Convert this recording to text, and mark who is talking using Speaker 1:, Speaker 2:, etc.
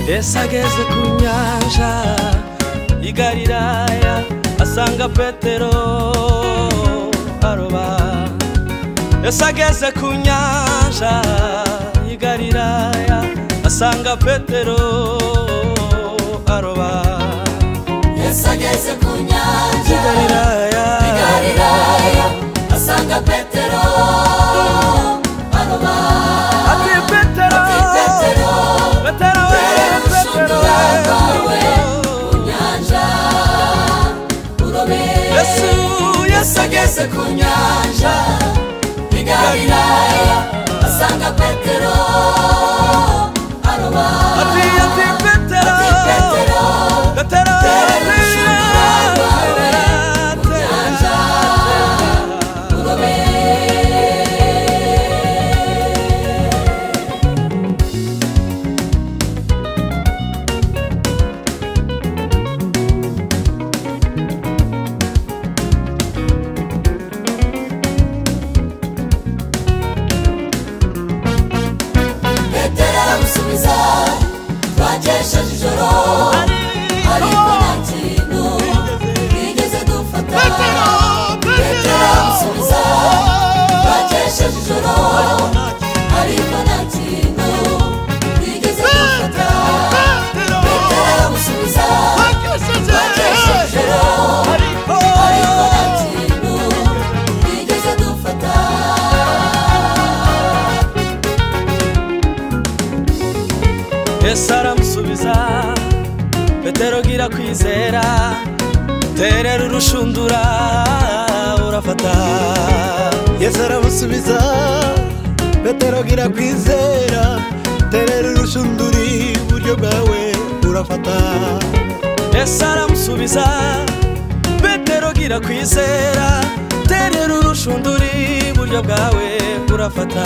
Speaker 1: yesu ageze ku nyanja y'i galilaya asanga petero aroba yesu ageze ku nyanja y'i galilaya asanga petero aroba
Speaker 2: yesu ageze ku nyanja
Speaker 1: y'i galilaya
Speaker 2: galilaya asanga petero aroba
Speaker 1: ati petero
Speaker 2: petero
Speaker 1: petero we petero
Speaker 2: ushobora kwawe
Speaker 1: we
Speaker 2: ku nyanja urobe
Speaker 1: yesu yesu
Speaker 2: yesu ageze ku nyanja y'i galilaya asanga petero aroba
Speaker 1: ati ati petero
Speaker 2: petero
Speaker 1: petero
Speaker 2: petero aramusubiza twagesheje ijoro ariko nta kintu twigeze dufata petero aramusubiza twagesheje ijoro ariko nta kintu twigeze dufata petero aramusubiza twagesheje ijoro ariko nta kintu twigeze dufata
Speaker 1: yesu aramusubiza petero gira kwizera terera urushundura urafata
Speaker 3: yesu aramusubiza petero gira kwizera terera urushunduri uburyo bwawe urafata
Speaker 1: yesu aramusubiza petero gira kwizera terera urushundura iburyo bwawe urafata